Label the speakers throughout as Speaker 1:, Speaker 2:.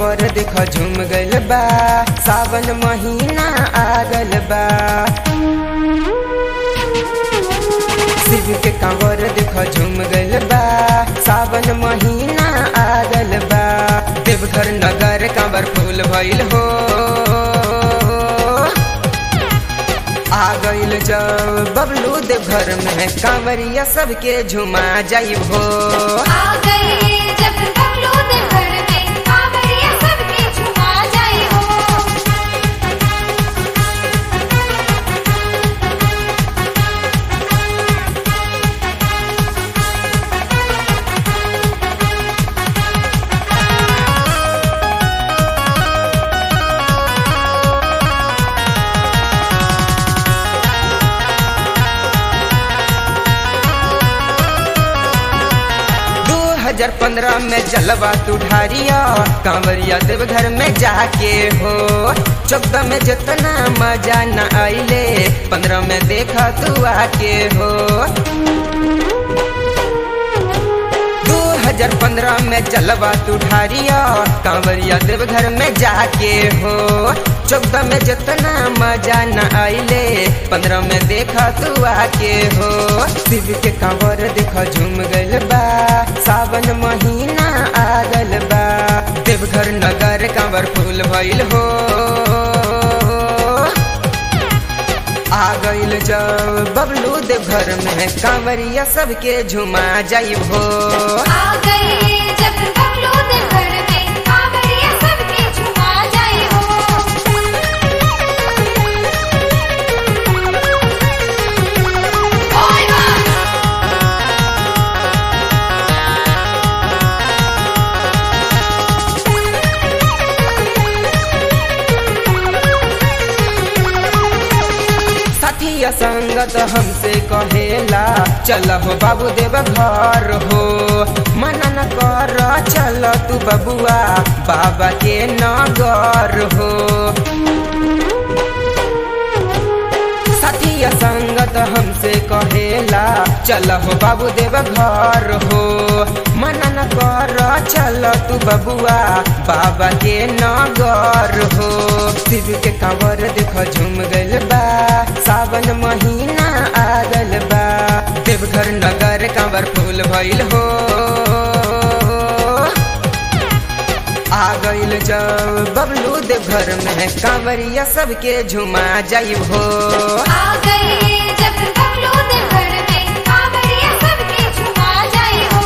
Speaker 1: कांवर देख झूम गइल बा सावन महीना आ गइल बा शिव के कांवर देख झूम गइल बा सावन महीना आ गइल बा देवघर नगर कांवर फूल भइल हो आ गइल जब बबलू देवघर में कांवरिया सबके झुमा जाइब हो
Speaker 2: आ गए जब बबलू दे घर में कांवरिया सबके झुमा जाए हो
Speaker 1: दो हजार पंद्रह में जलवा तू ढारिया कांवरिया देवघर में जाके हो चौदह में जितना मजा न आइले पंद्रह में देखा तू आके हो दो हजार पंद्रह में जलवा तू ढारिया कांवरिया देवघर में जाके हो चौदह में जितना मजा न आइले पंद्रह में देखा तू आके हो शिव के कांवर देखा झूम गइल बा सावन महीना आ गइल बा देवघर नगर कांवर फूल भइल हो आ गइल जब बबलू देवघर में कांवरिया सबके झुमा जाइब हो
Speaker 2: आ गए जब बबलू दे घर में कांवरिया सबके झुमा जाए हो ओए मां
Speaker 1: साथिया संगत हमसे कहेला चल हो बाबू देव घर हो मना न कर चल तू बबुआ बाबा के नगर हो साथिया संगत हमसे कहेला चल हो बाबू देव घर हो मना न कर चल तू बबुआ बाबा के नगर हो शिव के कांवर देख झूम गइल बा सावन महीना आ गइल बा देवघर नगर कांवर फूल भइल हो आ गइल जब बबलू देवघर में कांवरिया सबके झुमा जाइब हो
Speaker 2: आ गए जब बबलू दे घर में कांवरिया सबके झुमा जाए हो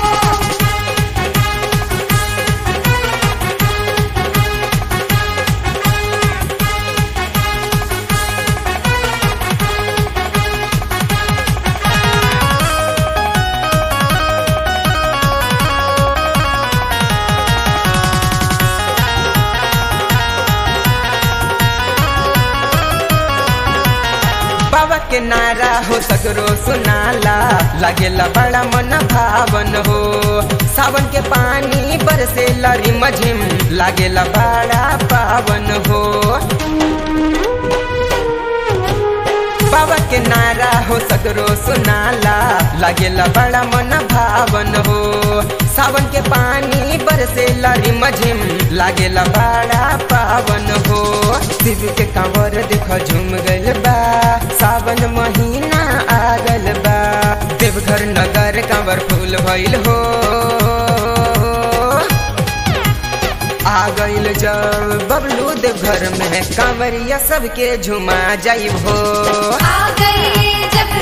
Speaker 1: बाबा के नारा हो सगरो सुनाला लागेला बड़ा मन भावन हो सावन के पानी बरसे लरी मझिम लागेला बड़ा पावन हो बाबा के नारा हो सगरो सुनाला लागेला बड़ा मन भावन हो सावन के पानी बरसे लरी मझिम लागेला बड़ा पावन हो शिव के कांवर देख झूम गइल बा सावन महीना आ गइल बा देवघर नगर कांवर फूल भइल हो आ गइल जब बबलू देवघर में कांवरिया सबके झुमा जाइब हो
Speaker 2: आ गए जब